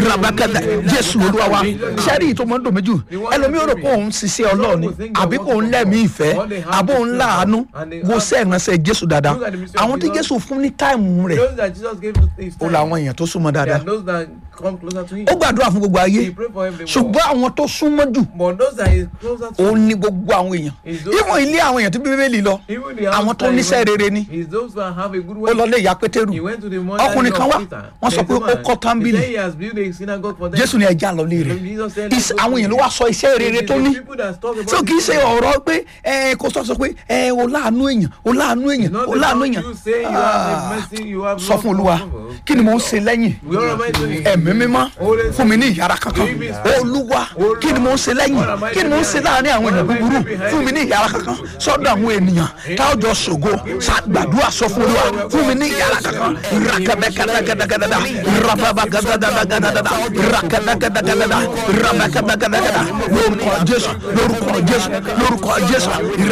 rabakada jésù olúwa wa sẹ́rí tó mọ́ ń dùn méjì ẹlòmíràn rò pé òun ṣiṣẹ́ ọlọ́ọ̀ni àbí kò ń lẹ́mìí ìfẹ́ àbó ń láàánú wo sẹ́ẹ̀ránṣẹ́ jésù dáadáa àwọn tí jésù fún ní táìmù rẹ̀ Those that Jesus gave his ó time, làwọn èèyàn tó súnmọ́ they dáadáa are those that come closer to him. ó gbàdúrà fún gbogbo ayé He pray for everyone. ṣùgbọ́n àwọn tó súnmọ́ jù But those that is closer to ó ní gbogbo àwọn èèyàn ìwọ̀n ilé àwọn èèyàn tó bí bíbélì lọ even the àwọn house tó that he níṣẹ́ went- rere ni is those that have a good ó way. lọ lé ìyá pétérù He went to the mother ọkùnrin kan wá wọ́n sọ pé ó kọ́ tábìlì He said he has built a synagogue for them. jésù ní ẹja lọ lé rẹ̀ Jesus said, Is- "Let's go àwọn to èèyàn ló him." wá sọ iṣẹ́ rere It is tó the ní people that talk about tí o kì í his ṣe work. ọ̀rọ̀ pé ẹ kò sọ sọ pé ẹ o láàánú èèyàn o láàánú èèyàn Not o láàánú about èèyàn you say you have a mercy, you have sọ love fún for olúwa people. kí ni mò ń ṣe lẹ́yìn We are reminding him. ẹ̀mí mímọ́ fún mi ní ìyára kankan olúwa kí ni mò ń ṣe lẹ́yìn kí ni mò ń ṣe láàrin àwọn èèyàn búburú fún mi ní ìyára kankan sọ́dọ̀ àwọn ènìyàn táwọn jọ ṣògo ṣàgbàdúrà sọ fún olúwa fún mi ní ìyára kankan rakabẹ́kẹ́dẹ́gẹ́dẹ́gẹ́dẹ́dá rababagadagadagada rakabẹ́kẹ́dẹ́gẹ́dẹ́dá rabakabẹ́kẹ́dẹ́gẹ́dá lórúkọ jésù lórúkọ jésù lórúkọ jésù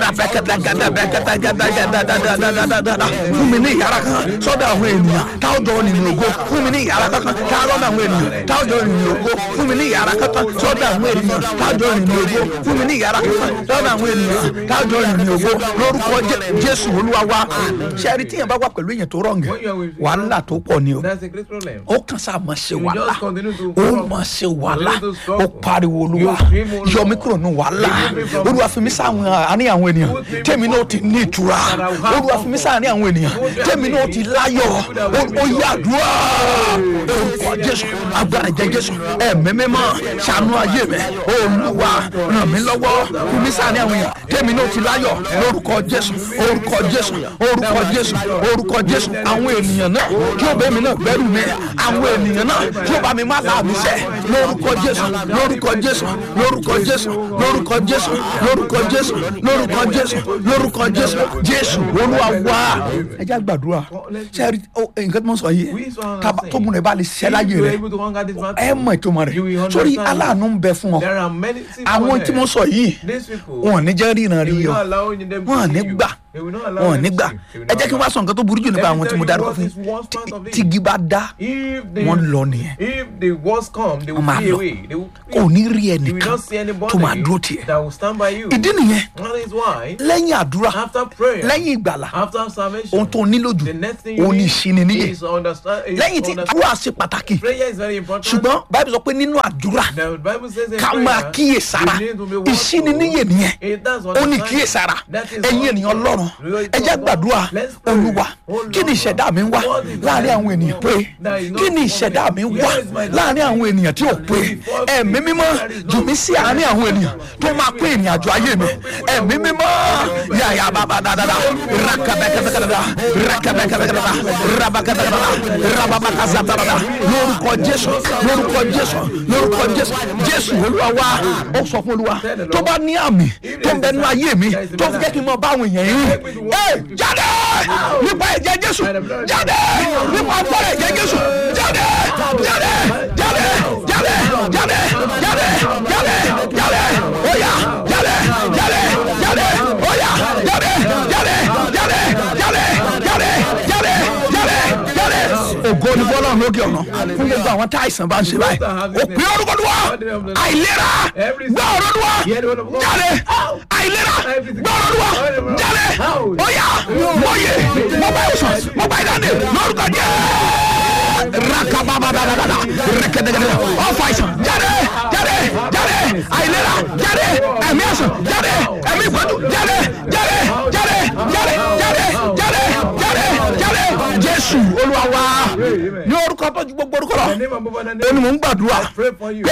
rabakabẹ́kẹ́dẹ́gẹ́dẹ́gẹ́dẹ́gẹ́dẹ́gẹ́dẹ́gẹ́dẹ́gẹ́dẹ́ fún mi ní ìyára kankan sọ́dọ̀ àwọn ènìyàn táwọn jọ nínú ògo fún mi ní ìyára kankan táwọn lọ́dọ̀ àwọn ènìyàn táwọn jọ nínú ògo fún mi ní ìyára kankan sọ́dọ̀ àwọn ènìyàn táwọn jọ nínú ògo fún mi ní ìyára kankan sọ́dọ̀ àwọn ènìyàn táwọn jọ nínú ògo lórúkọ Jé- jésù olúwa wa ṣẹ́ẹ́rì tíyẹn bá wà pẹ̀lú èèyàn tó rọ̀ǹgẹ̀ When you are with wàhálà tó pọ̀ ni o That's a great problem. ó kàn sáà máa ṣe You wàhálà just continue to ó struggle. máa ṣe wàhálà Continue to struggle. ó pariwo olúwa You scream, "Oh, Lord." yọ mí kúrò nù wàhálà Remove me from- olúwa fi mí sáwọn àárín àwọn ènìyàn Put me tèmi náà ti ní ìtura That I will have olúwa fi mí sáàárín àwọn ènìyàn tèmi náà ti láyọ̀ ó ó yá àdúrà orúkọ jésù agbára jẹ jésù ẹ̀mí mímọ́ ṣàánú ayé mi olúwa ràn mí lọ́wọ́ fi mí sáàárín àwọn èèyàn tèmi náà ti láyọ̀ lórúkọ jésù orúkọ jésù orúkọ jésù orúkọ jésù àwọn ènìyàn náà kí ó bẹ́ẹ̀ mi náà gbẹ́rù mi àwọn ènìyàn náà kí ó bá mi má láàmì sẹ́ lórúkọ jésù lórúkọ jésù lórúkọ jésù lórúkọ jésù lórúkọ jésù lórúkọ jésù lórúkọ jésù jésù olúwa wá ẹ jẹ́ gbàdúrà ṣe rí ó, nǹkan tí mo sọ yìí We saw what I'm tábà saying. tó múnra ẹ bá lè ṣẹ́ láyé If you are rẹ able to conquer this battle, ẹ mọ ìtumọ̀ you will rẹ̀ sórí understand. aláàánú ń bẹ fún ọ There are many things àwọn for tí them. mo sọ yìí These people, wọn ò ní jẹ́ ríran they rí will ọ not allow them to wọn ò ní see you. gbà They will not allow wọn ò them ní to gbà see you. They will ẹ not jẹ́ kí n allow wá sọ nǹkan tó burú jù nípa Let me àwọn tí tell mo you dárúkọ what fún is worst part of yín it. tí igi bá dá If the wọ́n lọ nìyẹn if the worst come, they will Wọ́n máa flee lọ. away. They will kò ní rí You will ẹnìkan not see anybody tó máa dúró tiẹ̀ that will stand by you. ìdí nìyẹn That is why lẹ́yìn àdúrà after prayer, lẹ́yìn ìgbàlà after salvation, ohun tó nílò jù the next thing you òun ní need ìṣininíyè is understand. Is lẹ́yìn tí understand. àdúrà ṣe pàtàkì Prayer is very important. ṣùgbọ́n báyìí sọ pé nínú àdúrà The Bible says in ká prayer, máa kíyèsára you need to be watchful. ìṣininíyè nìyẹn It does ó ní understand. kíyèsára That is ẹ̀yin what- ènìyàn ọlọ́run Really ẹ jẹ́ God. gbàdúrà Let's pray. olúwa Oh, kí ni Lord. ìṣẹ̀dá mi ń wá What is láàrin my àwọn ènìyàn pé There is no kí ni for ìṣẹ̀dá me. mi ń wá Where is my life? láàrin àwọn ènìyàn tí ò pé ẹ̀mí mímọ́ jù mí sí àárín àwọn ènìyàn tó máa pé ìrìn àjò ayé mi ẹ̀mí mímọ́ yàyà bàbá dáadáa rakabẹ́kẹ́bẹ́kẹ́bẹ́ rakabẹ́kẹ́bẹ́kẹ́bẹ́ rabakẹ́bẹ́kẹ́bẹ́ rababakazatara lórúkọ jésù lórúkọ jésù lórúkọ jésù jésù olúwa wa ó sọ fún olúwa tó bá ní àmì tó ń bẹ nínú ayé mi tó fi jẹ́ kí n mọ bá àwọn èèyàn yìí ẹ jáde nípa ẹ̀jẹ̀ jésù jáde nípa agbára ẹ̀jẹ̀ jésù jáde jáde jáde jáde jáde jáde jáde jáde oya jáde jáde jáde oya jáde jáde jáde jáde jáde jáde jáde jáde. ògo ni bọ́lá lókè ọ̀nà fún gbogbo àwọn tá àìsàn bá ń ṣe báyìí òpin orúkọ ló wà àìlera gbọ́ ọ̀rọ̀ ló wà jáde àìlera gbọ́ ọ̀rọ̀ ló wà jáde oya mọ̀ye mọ̀bá ìwòsàn mọ̀bá ìdáǹdè lórúkọ jẹ́ rakababadadada rẹkẹdẹkẹdẹ ọfọ àìsàn jáde jáde jáde àìlera jáde ẹ̀mí àìsàn jáde ẹ̀mí ìpọ́njú jáde jáde jáde jáde jáde jáde jáde jáde jésù olúwa wa ní orúkọ tó ju gbogbo orúkọ lọ The name above other ó ní name. mò ń gbàdúrà I pray for you. pé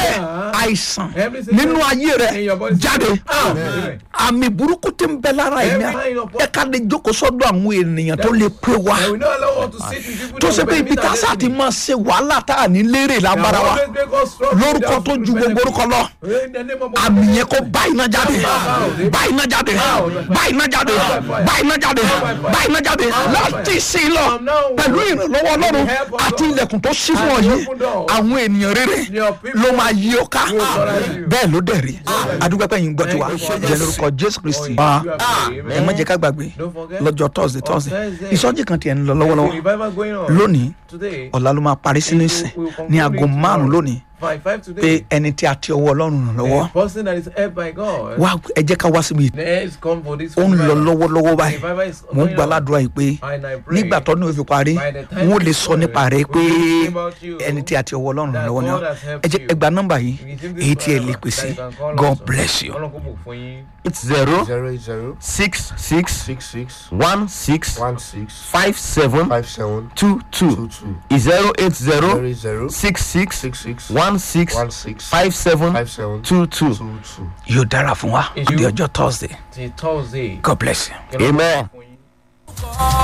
àìsàn nínú ayé rẹ In your body. jáde Amen. àmì burúkú tí ń bẹ lára ẹ̀mí ẹ ká lè jókòó sọ́dọ̀ àwọn ènìyàn tó lè pé wa And we not allow us to sit with people tó that ṣe pé will ibi benefit tá a our sá ti destiny. máa ṣe wàhálà tá a ní lérè lágbára wa Always make us struggle lórúkọ without tó ju gbogbo benefit. orúkọ lọ In the name of àmì yẹn kó bá iná jáde bá iná jáde bá iná jáde bá iná jáde bá iná jáde láti sí i lọ pẹ̀lú ìrànlọ́wọ́ ọlọ́run àti ilẹ̀kùn tó ṣí fún ọ yìí àwọn ènìyàn rere ló máa yí ọ ká bẹ́ẹ̀ ló dẹ̀ rí adúgbẹ́pẹ́ yìí ń gbọ́ tiwa jẹ́ lórúkọ jésù kristi wa ẹ má jẹ́ ká gbàgbé lọ́jọ́ thursday thursday ìsọjí kan tiẹ̀ ń lọ lọ́wọ́lọ́wọ́ Revival going on. lónìí Today. ọ̀la ló máa parí sínú ìsìn ní aago márùn-ún lónìí Five, five pé today. ẹni tí a ti ọwọ́ ọlọ́run ràn lọ́wọ́ A person that is helped by God. wá ẹ jẹ́ ká wá síbi Let's come for this. ó ń lọ revival. lọ́wọ́lọ́wọ́ báyìí Revival is mo ń going gba on. aládùúrà yìí pé And I pray nígbà tó ní o fi parí by the time n ó lè it's sọ nípa rẹ over, pé we'll talk about you, ẹni tí a ti ọwọ́ ọlọ́run ràn that lọ́wọ́ ni ọ God has helped ẹ jẹ́ you. ẹ gba nọ́mbà yìí If you think this èyí tí ẹ lè forever, pè sí that you can call god us. bless you. Ọlọ́run kó bùkún fún yín. It's zero zero eight zero six six six six one six one six five seven five seven two two two two zero eight zero zero eight zero six six six six one six one six five seven five seven two two. two two. yóò dára fún wa Is di you- ọjọ́ thursday Till Thursday. god bless you. Kí Ọlọ́run Amen. bùkún yín.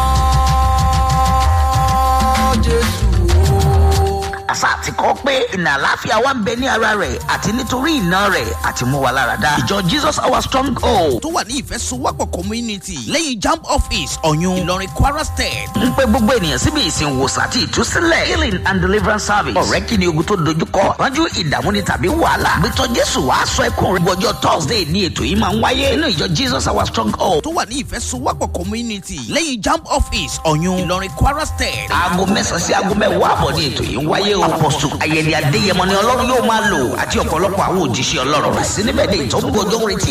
àṣà àti kọ́ pé ìnà àláfíà wa ń bẹ ní ara rẹ̀ àti nítorí ìná rẹ̀ àti mú wa lára dá. ìjọ jesus our strong hold tó wà ní ìfẹsowọ́pọ̀ community lẹ́yìn jamb office ọ̀yún ìlọrin kwara state. ń pe gbogbo ènìyàn síbi ìsìn wòsàn àti ìtúsílẹ̀ healing and deliverance service. ọ̀rẹ́ kí ni ogun tó dojúkọ ránjú ìdààmú ni tàbí wàhálà. gbẹtọ jésù wàá sọ ẹkún rẹ gbọjọ thursday ní ètò yìí máa ń wáyé nínú ìjọ jesus our strong hold. tó wà ní ìfẹsowọ́pọ̀ community lẹ́yìn jamb office ọ̀yún ìlọrin kwara state. aago mẹ́sàn-án sí aago mẹ́wàá àbọ̀ ní ètò yìí ń wáyé o. apọ̀sù ayẹyẹ adéyẹmọ ni ọlọ́run yóò máa lò àti ọ̀pọ̀lọpọ̀ àwọn òjíṣẹ́ ọlọ́run. àti níbẹ̀ ni ìtọ́gbọ́jọ́ retí